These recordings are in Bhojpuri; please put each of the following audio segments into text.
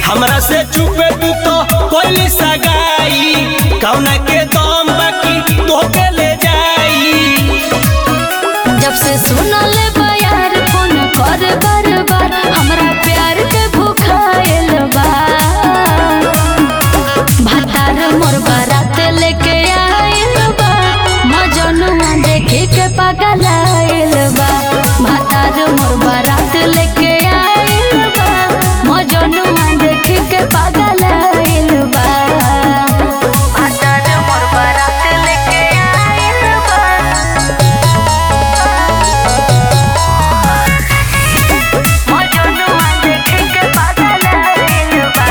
हमरा से छुपे तू तो कोई सगाई कौना के दम बाकी तोके ले जाई जब से सुनले बयार फोन कर बार बार हमरा प्यार के भूखाइल बा भातार मोर बारात लेके आइल बा मजनुआ देखे के पागल आइल बा भातार मोर बारात लेके आइल बा मजनुआ देखे के पागल आइल बा भातार मोर बारात लेके आइल बा मजनुआ देखे के पागल आइल बा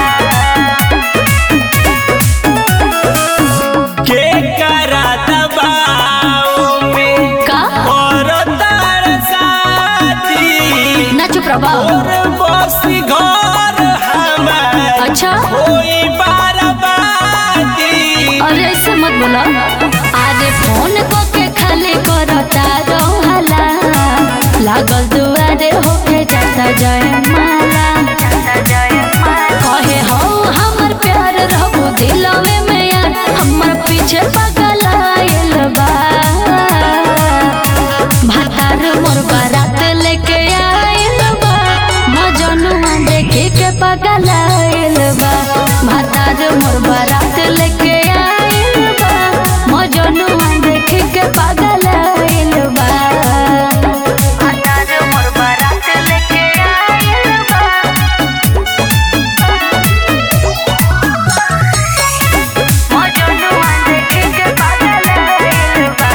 के करा दबाओ में का करो तार साथी ना चुप रहो और बसी घर हमार अच्छा कोई बाराबादी अरे ऐसे मत बोला अरे फोन को के खाली करता रोहला लागल दुआरे होके जाता जय माला कहे हो हमर प्यार रहबो दिलवे में यार हमर पीछे पागल आइल बा भातार मोर बारात लेके आइल बा मजनुआ देखे के पागल आइल बा भातार मोर बारात लेके आइल बा मजनुआ देखे के पागल आइल बा भातार मोर बारात लेके आइल बा मजनुआ देखे के पागल आइल बा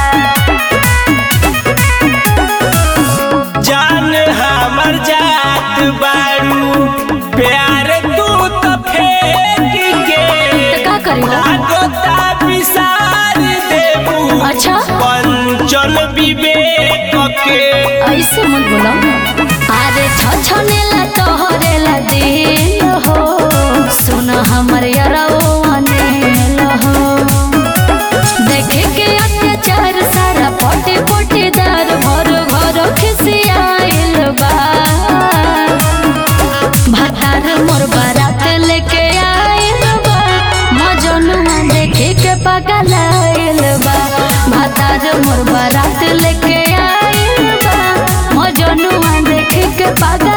जान हमर जात बारू प्यार तू तो फेंक के तो का करेगा लागता विसार देबू अच्छा पंचल विवेक के ऐसे मत बोलो अरे छछनेला तोहरेला दिल हो सुन हमर यरओ अनेल हो देखे के अत्याचार सारा पोटे पोटे दार भर घर खिसियाइल बा भातार मोर बारात लेके आइल बा मजनुआ देखे के पागल आइल बा भातार मोर बारात लेके आइल बा मजनुआ देखे के पागल